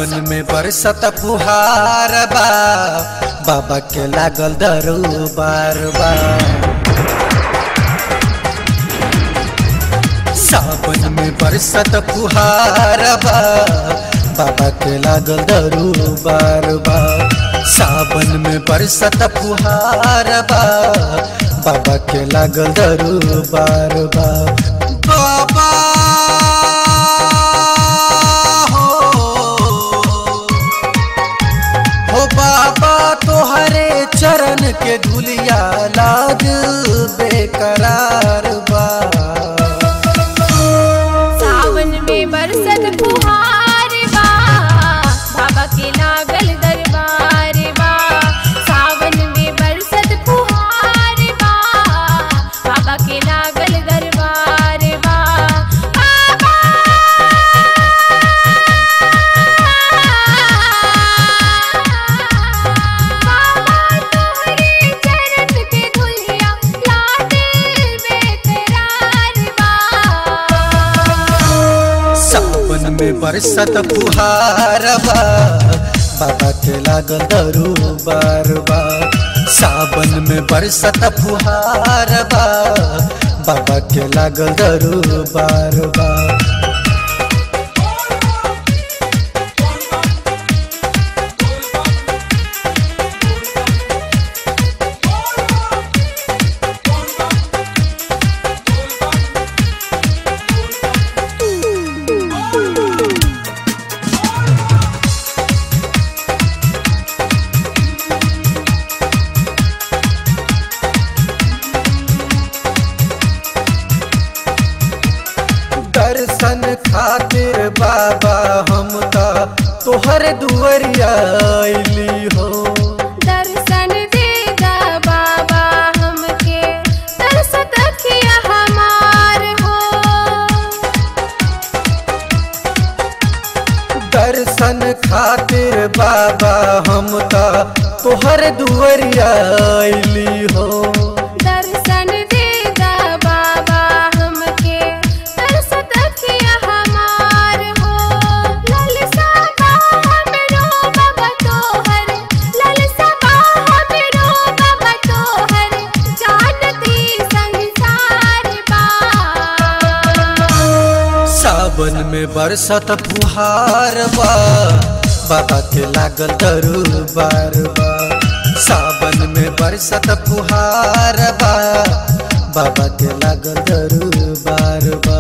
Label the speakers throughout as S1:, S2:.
S1: सावन में बरसत फुहार बा बाबा के लागल दरबार बा सावन में बरसत फुहार बा बाबा के लागल दरबार बा सावन में बरसत फुहार बा बाबा के लागल दरबार बा बाबा हो हो बाबा तोहरे चरण के धुलिया लाग बेकरार बा
S2: सावन में बरसत फुहार बा बाबा के लागल दरबार बा सावन में बरसत फुहार बा बाबा के लागल दरबार बा बाबा बाबा तोहरे चरण के धुलिया लागे बेकरार बा
S1: सावन में बरसत फुहार बा बाबा के लागल दरबार बा सावन में बरसत फुहार बा बाबा के लागल दरबार बा दर्शन खातिर बाबा हम त तोहर दुआरिया अइली हो
S2: दर्शन देगा बाबा हमके तरस तकिया हमार हो
S1: दर्शन खातिर बाबा हम त तोहर दुआरिया अइली हो
S2: दर्शन देगा बाबा हमके तरस तकिया हमार हो ललसा हमरो बाबा तोहर ललसा हमरो बाबा तोहर जानती संसार बा
S1: सावन में बरसत फुहार बा बाबा के लागल दरबार बा सावन में बरसत फुहार बा बाबा के लागल दरबार बा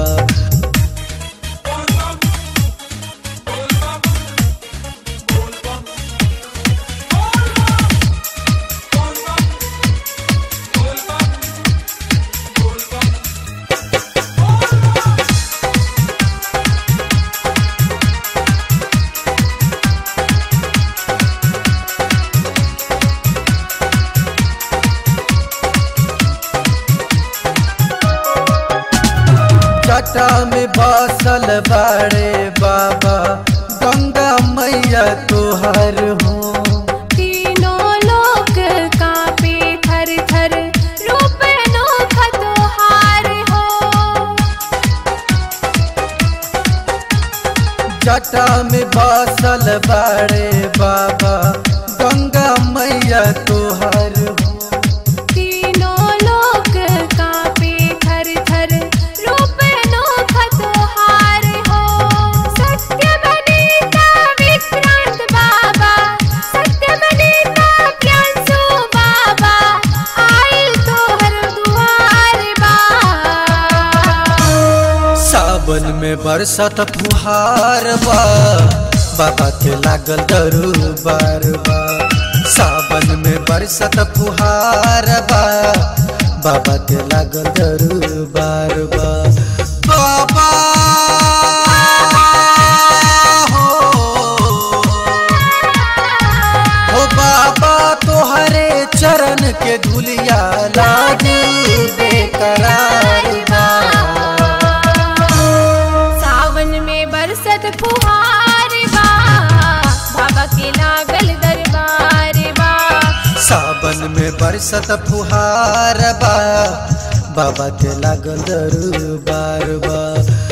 S1: जटा में बसल बाड़े बाबा गंगा मैया तोहर हो
S2: तीनों लोक कांपे थर थर रूप अनोखा तोहार हो
S1: जटा में बसल बाड़े बाबा गंगा मैया तोहर हो
S2: तीनों लोक कांपे थर थर रूप अनोखा तोहार हो सत्य बनेता विक्रांत बाबा सत्य बनेता प्यांसु बाबा आइल तोहर दुआर बा
S1: सावन में बरसत फुहार बा बाबा के लागल दरबार बा सावन में बरसत फुहार बा बाबा के लागल दरबार बा बाबा हो हो बाबा तोहरे चरण के धुलिया लाग बेकरार बा
S2: सावन में बरसत फुहार बा बाबा के लागल दरबार बा
S1: सावन में बरसत फुहार बा बाबा के लागल दरबार बा